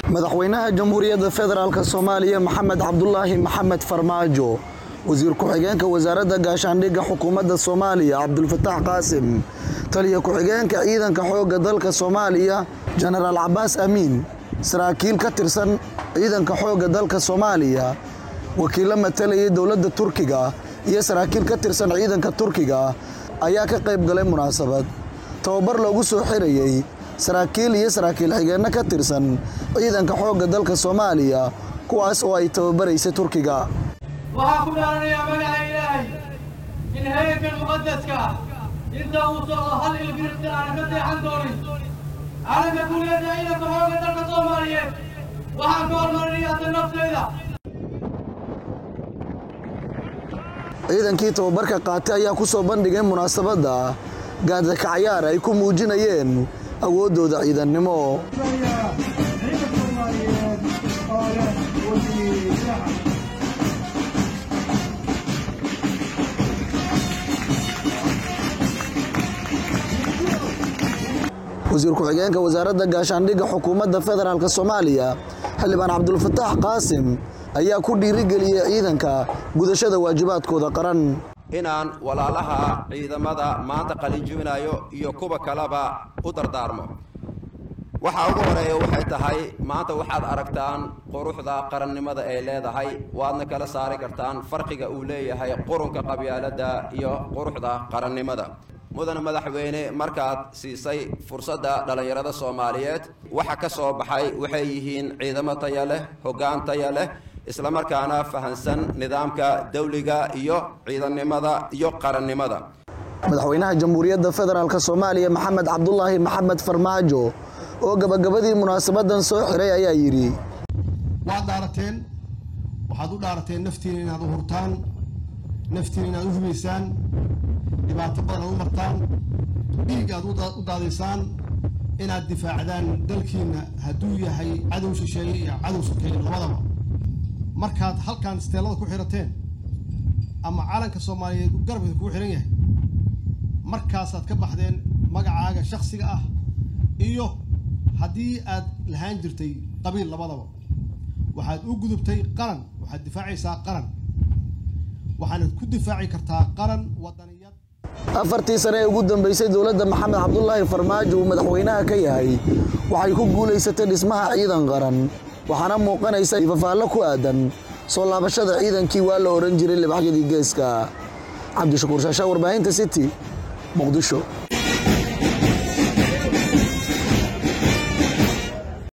madaxweynaha jamhuuriyadda federaalk soomaaliya maxamed cabdulaahi maxamed farmaajo wasiir ku-xigeenka wasaaradda gaashaandhigga xukuumadda soomaaliya cabdulfataax qaasim taliya ku-xigeenka ciidanka xoogga dalka soomaaliya jenaraal cabaas amiin saraakiil ka tirsan ciidanka xoogga dalka soomaaliya wakiillo matalayay dowladda turkiga iyo saraakiil ka tirsan ciidanka turkiga ayaa ka qayb galay munaasabad tababar loogu soo xirayey saraakiil iyo saraakiil xigeenno ka tirsan ciidanka xoogga dalka soomaaliya kuwaas oo ay tababaraysay turkiga waxaan ku dhaaranayaa magaca ilaahay in heerkan muqadaska ah inta uu socdo hal ilbirta aan ka deexan doonin calanka guuleedda ciidanka xoogga dalka soomaaliyeed waxaan ka hormarinayaa naftayda ciidankii tababarka qaatay ayaa ku soo bandhigay munaasabadda gaadaka cayaar ay ku muujinayeen awooddooda ciidannimo wasiir ku-xigeenka wasaaradda gaashaandhigga xukuumadda federaalk soomaaliya xildhibaan cabdulfataax qaasim ayaa ku dhiirigeliyey ciidanka gudashada waajibaadkooda qaran inaan walaalaha ciidamada maanta qalinjibinayo iyo kuwa kaleba u dardaarmo waxa ugu horeeya waxay tahay maanta waxaad aragtaan quruxda qarannimada ay leedahay waadna kala saari kartaan farqiga uu leeyahay qurunka qabyaaladda iyo quruxda qarannimada mudane madaxweyne markaad siisay fursadda dhallinyarada soomaaliyeed waxa ka soo baxay waxay yihiin ciidamo taya leh hoggaan taya leh islamarkaana fahansan nidaamka dawliga iyo ciidannimada iyo qarannimada madaxweynaha jamhuuriyadda federaalk soomaaliya maxamed cabdulaahi maxamed farmaajo oo gabagabadii munaasabadan soo xiray ayaa yidhi waad dhaarateen waxaad u dhaarateen naftiina inaad u hurtaan naftiina inaad u hubaysaan dhibaato badan aad u martaan dhiig aad u daadaysaan inaad difaacdaan dalkiinna hadduu yahay cadow shisheeye iyo cadow sokeeye labadaba markaad halkan isteelada ku xirateen ama calanka soomaaliyeed garabka kugu xihan yahay markaasaad ka baxdeen magacaaga shaksiga ah iyo haddii aad lahaan jirtay qabiil labadaba waxaad u gudubtay qaran waxaad difaacaysaa qaran waxaanad ku difaaci kartaa qaran wadaniyad afartii sane ee ugu dambeysay dowladda maxamed cabdulaahi farmaajo uu madaxweynaha ka yahay waxay ku guulaysatay dhismaha ciidan qaran waxaana muuqanaysa fafaallo ku aadan soo laabashada ciidankii waa la odhan jiray libaxyadii geeska cabdishakuur shaashaa warbaahinta city muqdisho